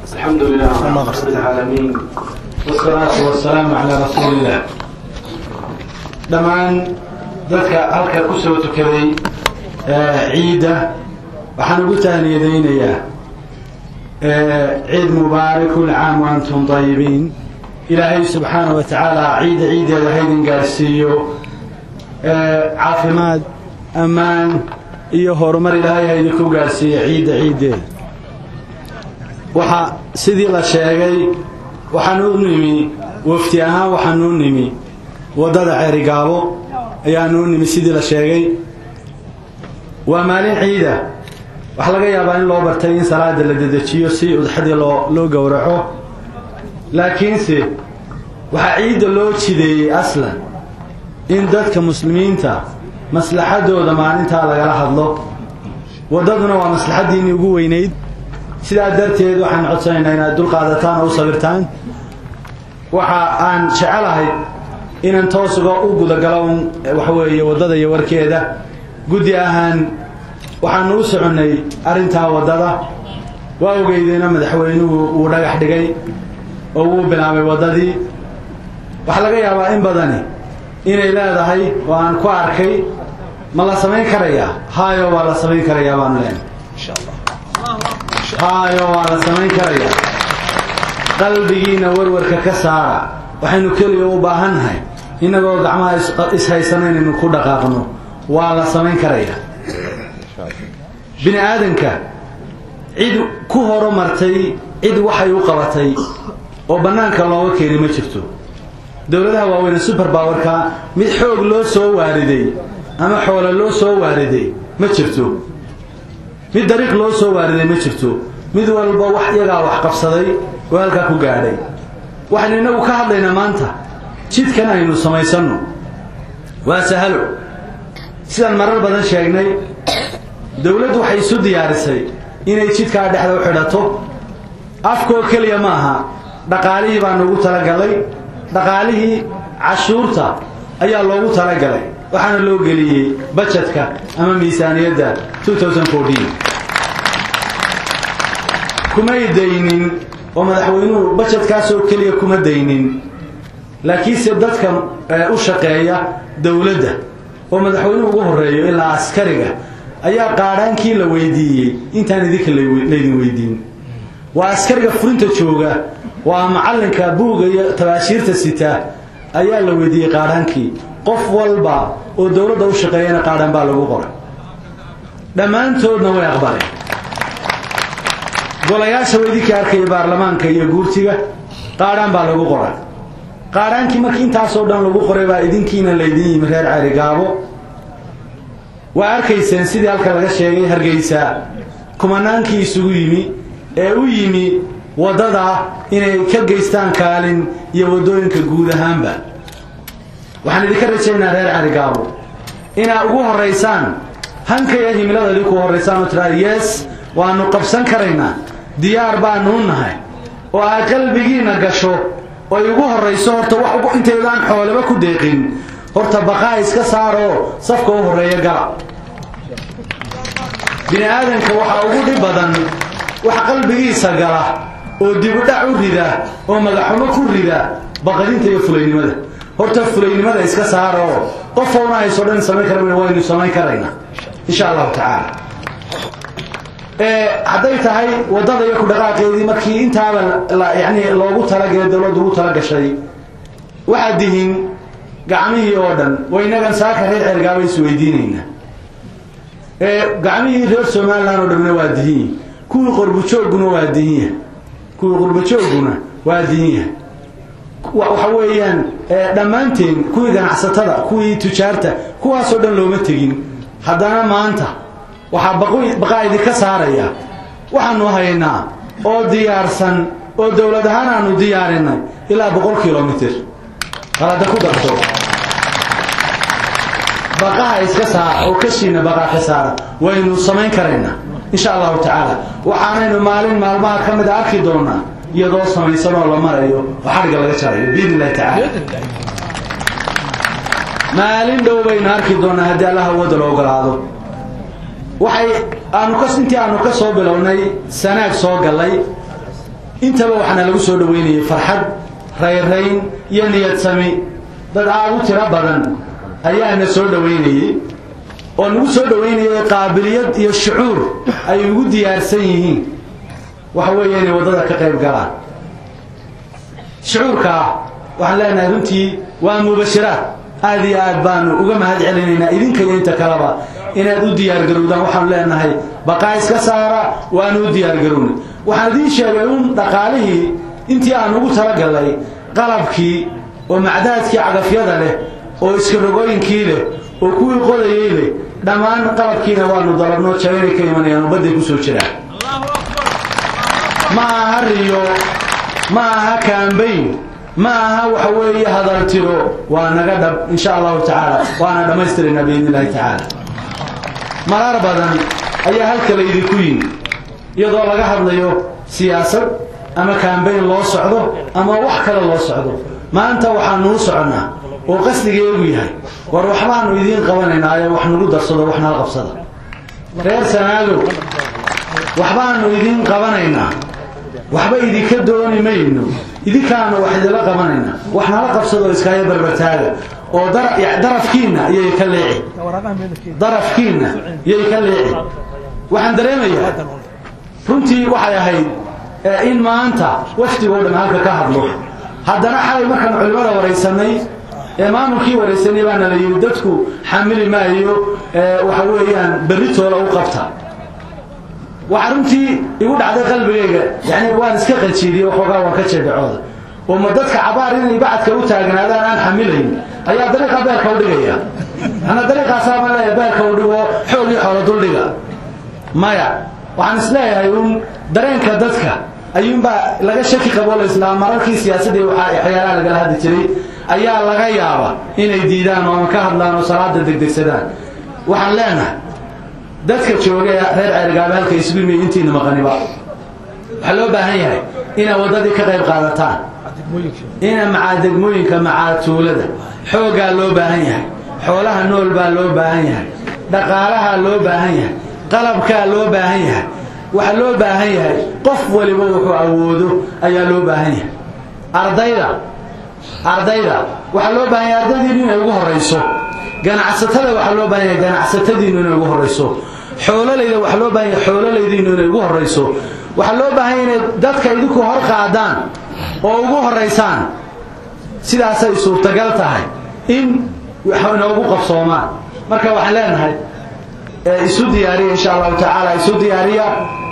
الحمد لله رب العالمين والصلاة والسلام على رسول الله dhammaan dadka halka ku soo tukaday ciidda waxaan ugu tahniyadaynayaa ciid mubaarak kul caam wa antum tayibiin ilaahay subxaana wa tacaala ciidda ciiddeeda haydin gaarsiiyo caafimaad ammaan iyo horumar ilaahay haydinku gaarsiiyo ciidda ciiddeeda waxaa sidii la sheegay waxaan u nimi wafti ahaan waxaan u nimi waddada ceerigaabo ayaanu u nimi sidii la sheegay waa maalin ciida waxaa laga yaabaa in loo bartay in salaada la dedejiyo si udxadii loo loo gowraco laakiinse waxaa ciidda loo jideeyey aslan in dadka muslimiinta maslaxadooda maalintaa lagala hadlo waddaduna waa maslaxaddiinii ugu weynayd sidaa darteed waxaan codsanaynaa inaad dulqaadataan oo u sabirtaan waxa aan jecelahay inaan toos uga u gudagalo un waxa weeye waddada iyo warkeeda guddi ahaan waxaanu u soconnay arrintaa waddada waa ogeydeyna madaxweynuhu uu dhagax dhigay oo wuu bilaabay waddadii waxaa laga yaabaa in badani inay leedahay oo aan ku arkay ma la samayn karayaa haayo waa la samayn karayaa baanu leenahay haayo waa la samayn karayaa qalbigiina warwarka ka saara waxaynu keliya u baahannahay innagoo gacmaha ishaysanno inaynu ku dhaqaaqno waa la samayn karayaa bini aadanka cid ku horumartay cid waxay u qabatay oo bannaanka looga keeni ma jirto dowladaha waaweyne super bowerka mid xoog loo soo waariday ama xoolo loo soo waariday ma jirto mid dariiq loo soo waariday ma jirto mid walba wax iyagaa wax qabsaday oo halkaa ku gaadhay waxaynu innagu ka hadlaynaa maanta jidkan aynu samaysanno waa sahalo sidaan marar badan sheegnay dowladdu waxay isu diyaarisay inay jidkaa dhexda u xidhato afkoo keliya ma aha dhaqaalihii baa noogu talagalay dhaqaalihii cashuurta ayaa loogu talagalay waxaana loo geliyey bajetka ama miisaaniyadda kumay daynin oo madaxweynuhu bajetkaasoo keliya kuma daynin laakiinse dadka u shaqeeya dowladda oo madaxweynuhu ugu horeeyo ilaa askariga ayaa qaadhaankii la weydiiyey intaan idinka laydin weydiin waa askariga furinta jooga waa macallinka buuga iyo tabaashiirta sita ayaa la weydiiyey qaadhaankii qof walba oo dowladda u shaqeeyana qaadhaan baa lagu qoray dhammaantoodna way aqbaleen golayaasha weydinka arkaya baarlamaanka iyo guurtiga qaadhaan baa lagu qoray qaadhaankii markii intaasoo dhan lagu qoray baa idinkiina laydin yimi reer ceerigaabo waa arkayseen sidii halka laga sheegay hargeysa kumanaankii isugu yimi ee u yimi waddada inay ka geystaan kaalin iyo waddooyinka guud ahaanba waxaan idinka rajaynaa reer ceerigaabo inaad ugu horaysaan hankaya himilada idinku horaysaan oo tiraa yes waanu qabsan karaynaa diyaar baanu u nahay oo aad qalbigiina gasho oo ay ugu horrayso horta wax intaydaan xoolaba ku deeqin horta baqaa iska saaroo safka u horreeya gala bini aadanka waxaa ugu dhib badan wax qalbigiisa gala oo dibudhac u rida oo magaxumo ku rida baqadinta iyo fulaynimada horta fulaynimada iska saaroo qofowna hayso dhan samayn kara waynu samayn karaynaa insha allahu tacaala hadday tahay waddada iyo kudhaqaaqeedii markii intaaba yani loogu talagelay dowladdu ugu talagashay waxaad dihiin gacmihii oo dhan waynagan saaka reer cergaaba isweydiinaynaa gacmihii reer somalilan oo dhanna waa dihinya kuwii qorbujoogguna waa dihinya kuwii qorbujoogguna waa dihinya waxa weeyaan dhammaanteen kuwii ganacsatada kuwii tujaarta kuwaasoo dhan looma tegin haddana maanta waxaa baqaa idinka saaraya waxaanu haynaa oo diyaarsan oo dowlad ahaan aanu diyaarinay ilaa boqol kilomitr qalada ku darto baqaha iska saara oo kashiina baqaa ka saara waynu samayn karaynaa insha allahu tacaala waxaanaynu maalin maalmaha ka mida arki doonaa iyadoo samaysan oo la marayo oo xadhigga laga jarayo biidn illahi tacaala maalin dhow baynu arki doonaa haddii allah awooda la ogolaado waxay aanu ka intii aanu ka soo bilownay sanaag soo gallay intaba waxaana lagu soo dhoweynayay farxad rayrayn iyo niyad sami dad aad u tiro badan ayaana soo dhoweynayey oo nagu soo dhoweynayay qaabiliyad iyo shucuur ay ugu diyaarsan yihiin waxa weeye inay waddada ka qayb galaan shucuurkaa waxaan leenahay runtii waa mubashiraad aad iyo aad baanu uga mahad celinaynaa idinka iyo inta kaleba inaad u diyaargarowdaan waxaanu leenahay baqaa iska saara waanu u diyaargarownay waxaan idiin sheegay un dhaqaalihii intii aan ugu talagallay qalabkii oo macdaadkii cagafyada leh oo iskarogooyinkii leh oo kuwii qodayay leh dhammaan qalabkiina waanu dalabnoo jabaynay ka imanayaan oo badday ku soo jiraan ma aha riyo ma aha kaambayn ma aha waxa weeye hadaltiro waa naga dhab insha allahu tacaala waana dhammaystiraynaa biidn illahi tacaala marar badan ayaa halka laydinku yimi iyadoo laga hadlayo siyaasad ama kaambayn loo socdo ama wax kale loo socdo maanta waxaanuu soconnaa oo qasdigeegu yahay war waxbaanu idiin qabanaynaayo wax nagu darsado wax nala qabsada reer sanaagow waxbaanu idiin qabanaynaa waxba idinka dooni mayno idinkaana wax idinla qabanaynaa wax nala qabsadoo iskaayo barbartaaga oo darafkiinna yay ka leeci darafkiinna yay ka leeci waxaan dareemayaa runtii waxay ahayd in maanta wafdigoo dhan halka ka hadlo haddana xalay markaan culimada waraysanay ee maamulkii waraysanay baana la yidhi dadku xamili maayo waxa weeyaan berritooda u qabta waxaa runtii igu dhacday qalbigayga yani waan iska qajiidiyey waxoogaa waan ka jeedacooda oo ma dadka cabaar inay bacadka u taagnaadaan aan xamilayn ayaa dariiqa beerka u dhigaya ana dariiqaasaama leeya beerka u dhigo xoogii xoolo duldhiga maya waxaan isleeyahay uun dareenka dadka ayuunbaa laga shaki qabo laislaam mararkii siyaasadii waxyaalaha lagala hadli jiray ayaa laga yaaba inay diidaan oo ama ka hadlaan oo salaada degdegsadaan waxaan leenahay dadka jooga ee reer ceerigaaba halka isugu yimi intiina maqaniba waxaa loo baahan yahay inaad waddadii ka qayb qaadataan ina macaa degmooyinka macaa tuulada xooggaa loo baahan yahay xoolaha nool baa loo baahan yahay dhaqaalahaa loo baahan yahay qalabkaa loo baahan yahay waxaa loo baahan yahay qof waliba wuxuu awoodo ayaa loo baahan yahay ardayda ardayda waxaa loo baahan yahay ardaydiinu inay ugu horayso ganacsatada waxaa loo baahan yahay ganacsatadiinu inay ugu horayso xoololayda waxaa loo baahan yahay xoololaydiinu inay ugu horayso waxaa loo baahan yahay inay dadka idinku hor qaadaan oo ugu horaysaan sidaasay suurtagal tahay in inoogu qabsoomaan marka waxaan leenahay isu diyaariya insha allahu tacaala isu diyaariya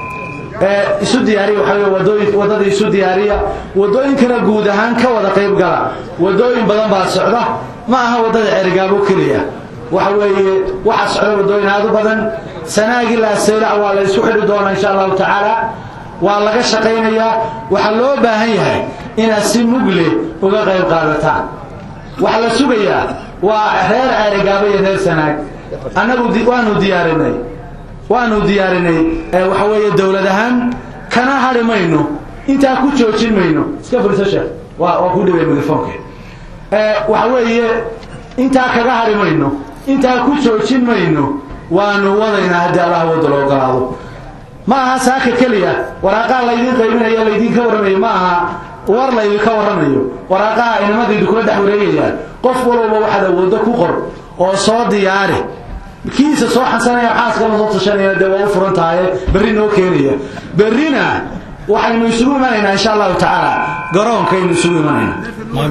isu diyaariya waxaa wey wadooyin waddada isu diyaariya waddooyinkana guud ahaan ka wada qayb gala waddooyin badan baa socda ma aha waddada cerigaabo keliya waxa weeye waxaa socda waddooyin aad u badan sanaagi laaseylac waa la isku xidhi doonaa insha allahu tacaala waa laga shaqaynayaa waxaa loo baahan yahay inaad si mugle uga qayb qaadataan waxaa la sugayaa waa reer ceerigaabo iyo reer sanaag annagu waanu diyaarinay waanu diyaarinay waxa weeye dowlad ahaan kana hadhi mayno intaa ku joojin mayno iska furiso sheekh waa waa ku dhibay migafoonke waxa weeye intaa kaga hadhi mayno intaa ku joojin mayno waanu wadaynaa haddii allah wadda loo ogolaado ma aha saaka keliya waraaqaha laydin qaybinayo laydinka warramayo ma aha war laydinka warramayo waraaqaha inamadaydu kula dhex wareegayaan qof walowba waxaad awooddo ku qor oo soo diyaari kiisa soo xasanaya xaaskama soo tashanaya dee waa u furan tahaye berri noo keenaya berrina waxaynu isugu imanaynaa insha allahu tacaala garoonkaynu isugu imanaynaa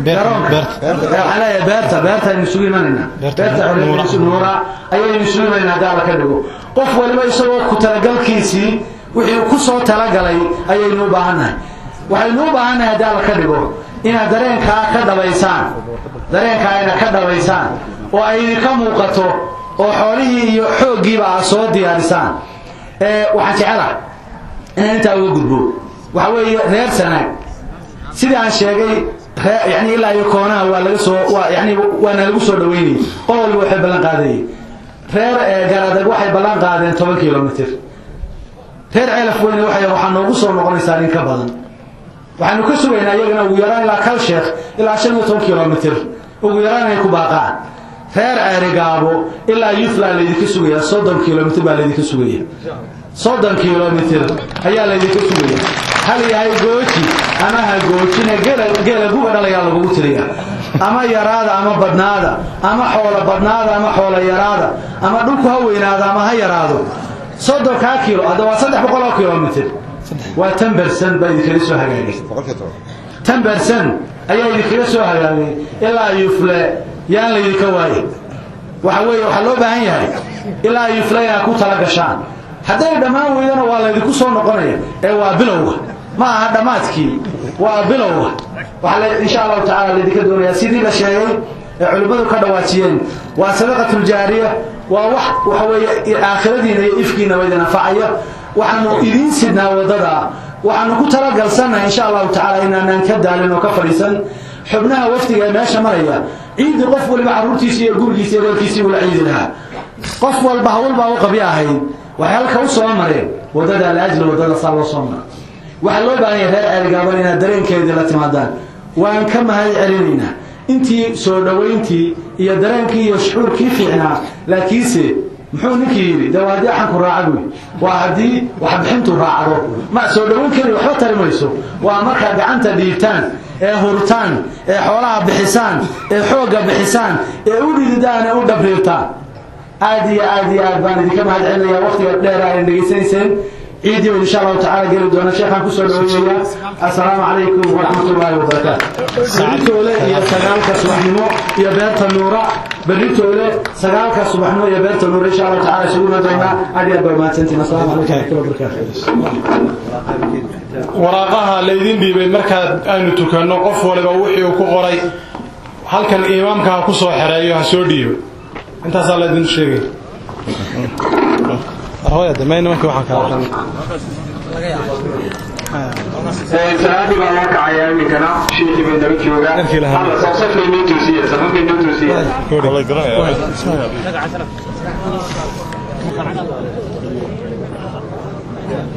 waxaan leeyahay beerta beertaaynu isugu imanaynaa beerta nuura ayaynu isugu imanaynaa haddii alla ka dhigo qof waliba isagoo ku talagalkiisii wixii ku soo talagalay ayaynu u baahannahay waxaynu u baahannahay haddii alla ka dhigo inaad dareenkaa ka dhabaysaan dareenkaa inaad ka dhabaysaan oo ay idinka muuqato oo xoolihii iyo xooggiiba aad soo diyaarisaan waxaan jecelaha inaan intaa uga gudbo waxa weeye reer sanaag sidii aan sheegay yani ilaa iyo koonaha waa laga soo yani waana lagu soo dhaweynayay qol waliba waxay ballan qaadayay reer garadag waxay ballan qaadeen toban kilomitr reer ceelaf weyne waxaa noogu soo noqonaysaa in ka badan waxaanu ka sugaynaa iyagana ugu yaraan ilaa kal sheekh ilaa shan iyo toban kilomitr ugu yaraan inay ku baaqaan reer ceerigaabo ilaa yuthla laydinka sugaya soddon kilomitr baa laydinka sugaya soddon kilomitr ayaa laydinka sugaya hal yahay gooji ama ha goojina geela guba dhalayaa lagugu tiriya ama yaraada ama badhnaada ama xoola badhnaada ama xoola yaraada ama dhulku ha weynaado ama ha yaraado soddonkaa kiilo hadda waa saddex boqol oo kilomitr waa tan bersan baa idinkaga soo hagaagay tan bersan ayaa idinkaga soo hagaagay ilaa yufle yaan laydinka waaye waxa weeye waxaa loo baahan yahay ilaa yufle inaad ku tala gashaan hadday dhammaan weydana waa laydinku soo noqonaya ee waa bilowga ma aha dhammaadkii waa bilowga waxaa insha allahu tacala laydinka doonayaa sidii la sheegay ee culimmadu ka dhawaajiyeen waa sadaqatuljaariya waa wax waxa weeye aakhiradiina iyo ifkiina waydin anfacaya waxaanu idiin sidnaa waddada waxaanu ku talagalsannahay insha allahu tacala inaanaan ka daalin oo ka fadhiisan xubnaha wafdiga ee meesha maraya ciidi qof waliba carruurtiisi iyo gurigiisi iyo reerkiisii ula ciidi lahaa qof walba hawlbaa u qabyo ahayd waxay halka u soo mareen waddada laajli waddada saa loo soo mara waxaa loo baahan yahay reer ceelgaaban inaad dareenkeedii la timaadaan waan ka mahad celinaynaa intii soo dhowayntii iyo dareenkii iyo shucuurkii fiicnaa laakiinse muxuu ninkii yidhi de waa haddii axanku raaca buy waa haddii waxbixintu raacdo ma soo dhowayn keli waxba tari mayso waa markaa gacanta dhiibtaan ee hurtaan ee xoolaha bixisaan ee xoogga bixisaan ee u dhididaan ee u dhabriirtaan aad iyo aad iyo aad baan idinka mahad celinaya waktiga dheer ayna dhegaysanayseen ciidii baan insha allahu tacala geli doona sheekhaan kusoo dhaweynaya assalaamu calaykum waraxmat ullaahi wabarakaatu beritoole iyo sagaalka subaxnimo iyo beerta nuura beritoole sagaalka subaxnimo iyo beerta nuura insha allahu tacala isuguna doonaa aad iyo aad baa mahadsantiin assalaamu calaykum waraxmatullahi wabarakaatu waraaqaha laydin dhiibay markaad aynu tukanno qof waliba wixii uu ku qoray halkan imaamka ha ku soo xereeyo ha soo dhiibo intaasaa laydin sheegay salaadii baa loo kacayaa iminkana shiikii bay nala joogaa alla safsafkay noo toosiye safafkay noo toosiye